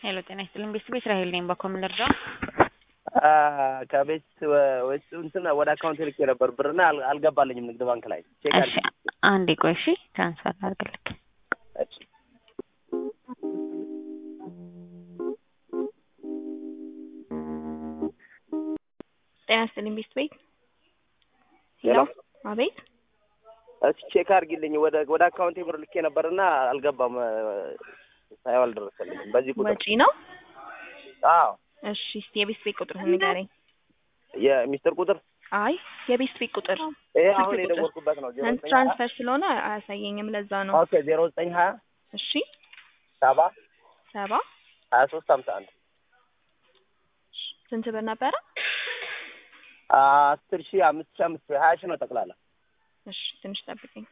ሄሎ ጤና ይስጥልኝ ቤተሰብ እስራኤል ነኝ። በኮምን ልርዳው? ከቤት ወጪ እንትን ወደ አካውንት ልኬ ነበር ብርና አል- አልገባልኝም ንግድ ባንክ ላይ ቼክ እሺ አንዴ ቆይ እሺ፣ ትራንስፈር አድርግልክ። አድርጊ። ጤና ይስጥልኝ ቤት ቤት ሄሎ አቤት እስኪ ቼክ አድርጊልኝ ወደ ወደ አካውንቴ ብር ልኬ ነበርና አልገባም ሳይው አልደረሰልኝም በዚህ ቁጥር ወጪ ነው። አዎ እሺ እስቲ የቤት ቤት ቁጥርህን ንገረኝ። የሚስጥር ቁጥር አይ የቤት ቤት ቁጥር ይሄ ስልክ አሁን ቁጥር። የደወልኩበት ነው ዜሮ ዘጠኝ ሀያ ትራንስፈር ስለሆነ አያሳየኝም። ለዛ ነው። ኦኬ ዜሮ ዘጠኝ ሀያ እሺ ሰባ ሰባ ሀያ ሶስት ሀምሳ አንድ ስንት ብር ነበረ? አስር ሺህ አምስት ሺህ አምስት ሺህ ሀያ ሺህ ነው ጠቅላላ እሺ ትንሽ ጠብቀኝ።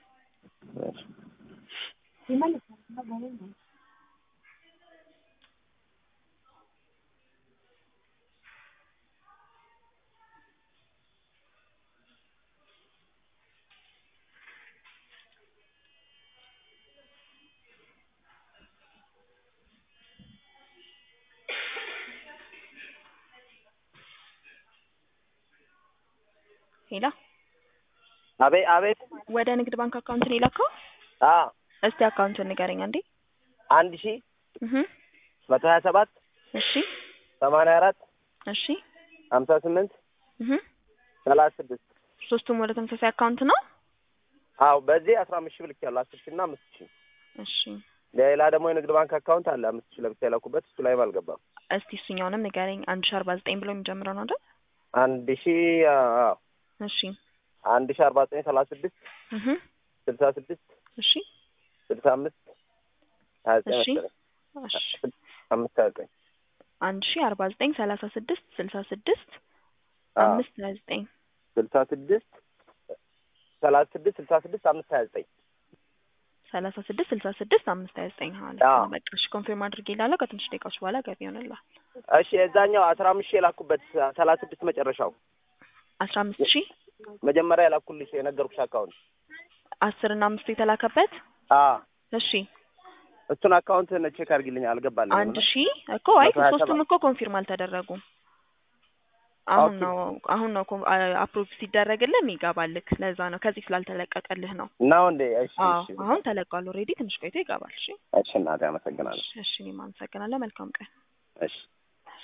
ሄላ አቤት አቤት ወደ ንግድ ባንክ አካውንት ነው የላከው? አ እስቲ አካውንቱን ንገረኝ አንዴ። አንድ ሺህ እህ መቶ ሀያ ሰባት እሺ ሰማንያ አራት እሺ ሀምሳ ስምንት እህ ሰላሳ ስድስት ሶስቱም ወደ ተመሳሳይ አካውንት ነው? አዎ በዚህ አስራ አምስት ሺህ ብልኬያለሁ አስር ሺህ እና አምስት ሺህ እሺ ሌላ ደግሞ የንግድ ባንክ አካውንት አለ አምስት ሺህ ለብቻ የላኩበት እሱ ላይም አልገባም እስቲ እሱኛውንም ንገረኝ። አንድ ሺህ አርባ ዘጠኝ ብሎ የሚጀምረው ነው አይደል? አንድ ሺህ አዎ እሺ አንድ ሺህ አርባ ዘጠኝ ሰላሳ ስድስት እህ ስልሳ ስድስት እሺ ስልሳ አምስት ሀያ ዘጠኝ እሺ መሰለኝ እሺ አምስት ሀያ ዘጠኝ አንድ ሺህ አርባ ዘጠኝ ሰላሳ ስድስት ስልሳ ስድስት አዎ አምስት ሀያ ዘጠኝ ስልሳ ስድስት ሰላሳ ስድስት ስልሳ ስድስት አምስት ሀያ ዘጠኝ ሰላሳ ስድስት ስልሳ ስድስት አምስት ሀያ ዘጠኝ ማለት አዎ። ነው። በቃ እሺ ኮንፊርም አድርጌ ላለሁ ከትንሽ ደቂቃዎች በኋላ ገቢ ይሆንልሃል። እሺ የዛኛው አስራ አምስት ሺህ የላኩበት ሰላሳ ስድስት መጨረሻው አስራ አምስት ሺህ መጀመሪያ የላኩልሽ የነገርኩሽ አካውንት አስር እና አምስቱ የተላከበት አ እሺ እሱን አካውንት ቼክ አድርጊልኝ አልገባልኝም አንድ እና ሺህ እኮ አይ መቶ ሀያ ሶስቱም ሰባት እኮ ኮንፊርም አልተደረጉም። አሁን ኦኬ። ነው አሁን ነው አፕሮቭ ሲደረግልን ይገባልክ። ለዛ ነው ከዚህ ስላልተለቀቀልህ ነው። ነው እንዴ? እሺ አዎ እሺ አሁን ተለቋል። ኦልሬዲ ትንሽ ቆይቶ ይገባል። እሺ እሺ እናቴ አመሰግናለሁ። እሺ እኔም አመሰግናለሁ። መልካም ቀን። እሺ